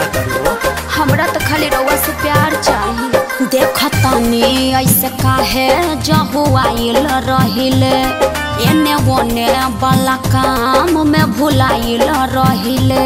चाहता हो हमरा तो खाली रउआ से प्यार चाहिए देखतानी ऐसे काहे जहु आइल रहिले एने ओने वाला काम में भुलाइल रहिले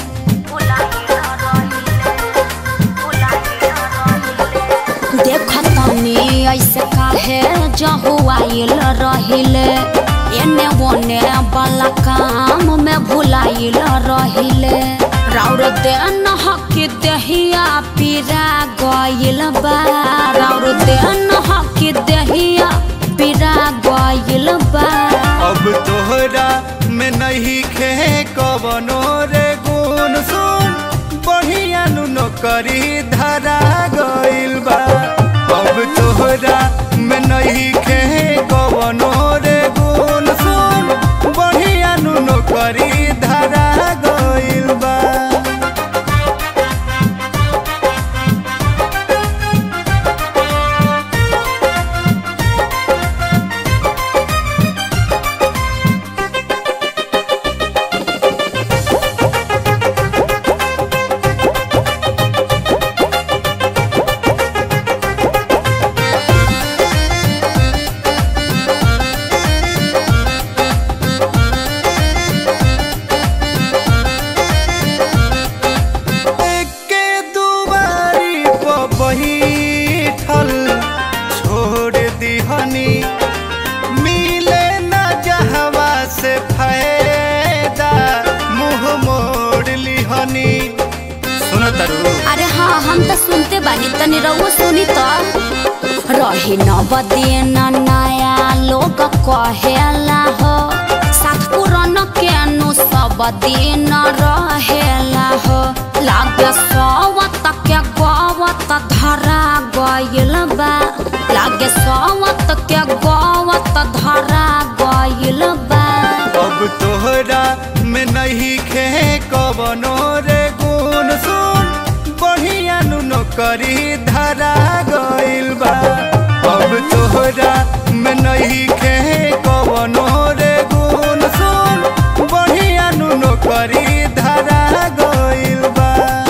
देखतानी ऐसे काहे जहु आइल रहिले एने ओने वाला काम में भुलाइल रहिले राउर देन हक दहिया पीरा गइल बा राउर देन हक दहिया पीरा गइल बा अब तोहरा में नहीं खे कवनो रे गुण सुन बढ़िया नु नौकरी धरा गइल बा अब तोहरा में नहीं खे कवनो रे गुण सुन बढ़िया नु नौकरी धरा गइल बा के दुबारी पर बैठल छोड़ दिहनी मिले न जहवा से फायदा मुंह मोड़ लिहनी सुन तरु अरे हाँ हम तो सुनते बानी तनी रउआ सुनी तो रही न बदेन नया लोग कहेला हो साथ पुरान के नु सब दिन रहेला हो लागे सवत के गवत धरा गइल बा लागे सवत के गवत धरा गइल बा अब तोहरा में नहीं खे कवनो रे गुण सुन बढ़िया नु नौकरी धरा गइल बा अब तोहरा में नहीं खे कवनो रे गुण सुन बढ़िया नु नौकरी धरा गइल बा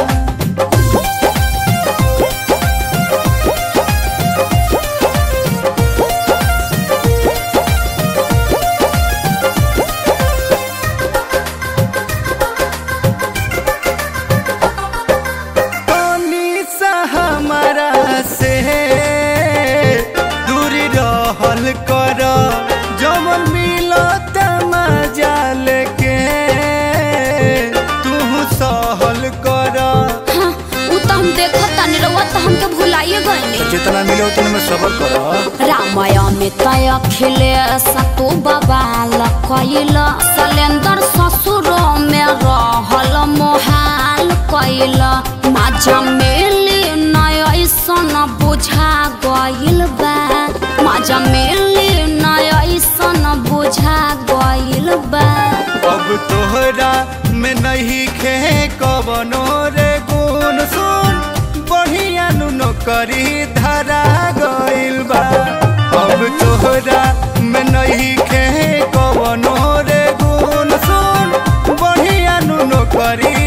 पानी सा हमारा से दूरी रहल कर जमन मिलत मजा लेके तू सहल कर हाँ, उ तो हम देखत तानी रउआ तो हमके भुलाइए गइनी जितना मिले उतना में सबर कर रामाय में तय खिले सतु बबाल कैल सलेंदर ससुर में रहल मोहाल कैल माजा मिली नय ऐसन बुझा गइल बा माजा मिली नय ऐसन बुझा गइल बा अब तोहरा में नहीं खे कवनो रे गुण सुन बढ़िया नु नौकरी धरा गइल बा अब तोहरा में नहीं खे कवनो रे गुण सुन बढ़िया नु नौकरी